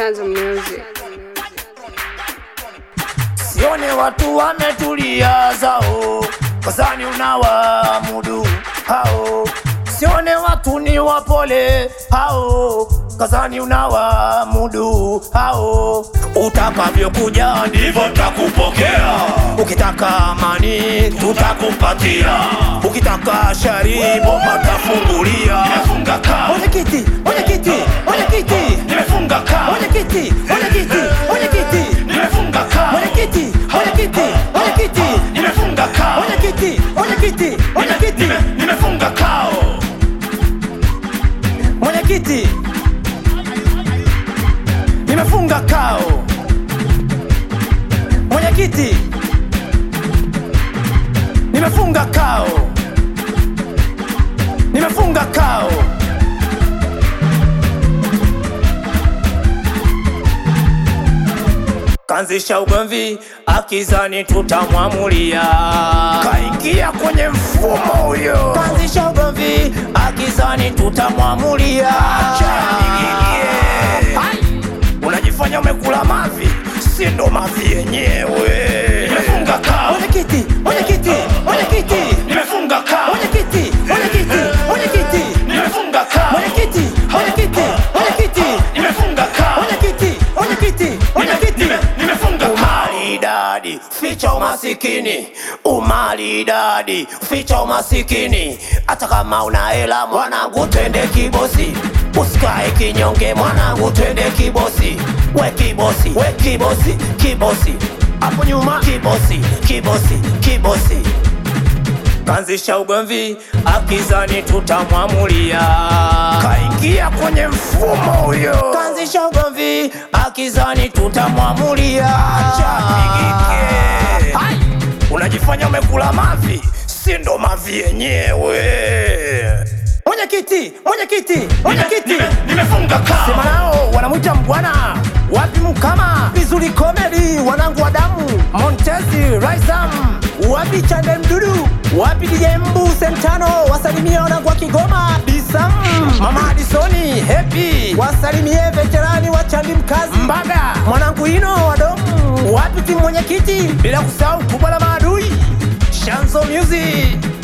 Chanzo Music. Sione watu wametulia zao, kazani unawamudu hao. Sione watu ni wapole hao, kazani unawamudu hao. Utakavyokuja ndivyo takupokea, ukitaka amani tutakupatia, ukitaka shari bomba tafungulia. Nimefunga kaa, Mwenyekiti, mwenyekiti, mwenyekiti, nimefunga kaa, mwenyekiti, mwenyekiti, mwenyekiti, nimefunga kaa, mwenyekiti, mwenyekiti, mwenyekiti, nimefunga kaa, mwenyekiti, mwenyekiti, mwenyekiti, Nime- nimefunga kao. mwenyekiti, nimefunga kao, mwenyekiti, nimefunga kao, nimefunga kao. Kanzisha ugomvi akizani tutamwamulia, kaingia kwenye mfumo huyo. Kanzisha ugomvi akizani tutamwamulia, acha nigigie. Hai! Unajifanya umekula mavi, si ndo mavi yenyewe. Nimefunga kao, mwenyekiti, mwenyekiti, mwenyekiti, nimefunga kao, mwenyekiti, mwenyekiti, mwenyekiti, nimefunga kao, mwenyekiti, mwenyekiti, mwenyekiti, nimefunga kao. mwenyekiti, mwenyekiti, mwenyekiti, Umaridadi, ficha umasikini. Umaridadi, ficha umasikini. Hata kama una hela mwanangu, twende kibosi. Usikae kinyonge mwanangu, twende kibosi. We kibosi, we kibosi, kibosi. Hapo nyuma kibosi, kibosi, kibosi. Kanzisha ugomvi akizani tutamwamulia, kaingia kwenye mfumo huyo. Kanzisha ugomvi akizani tutamwamulia, acha nigike. Hai! Unajifanya umekula mavi, si ndo mavi yenyewe. mwenyekiti, mwenyekiti, mwenyekiti. Nimefunga kaa. Sema nao wanamwita mbwana wapi mkama vizuri komedi wanangu wa damu Montezi Raisam wapi Chande Mdudu wapi DJ Mbu Sentano wasalimie wanangu wa Kigoma Disam Mama Adisoni Happy wasalimie veterani wa Chandi Mkazi Mbaga mwanangu Ino wa Domu wapi timu mwenyekiti bila kusahau kubwa la maadui Shanzo Music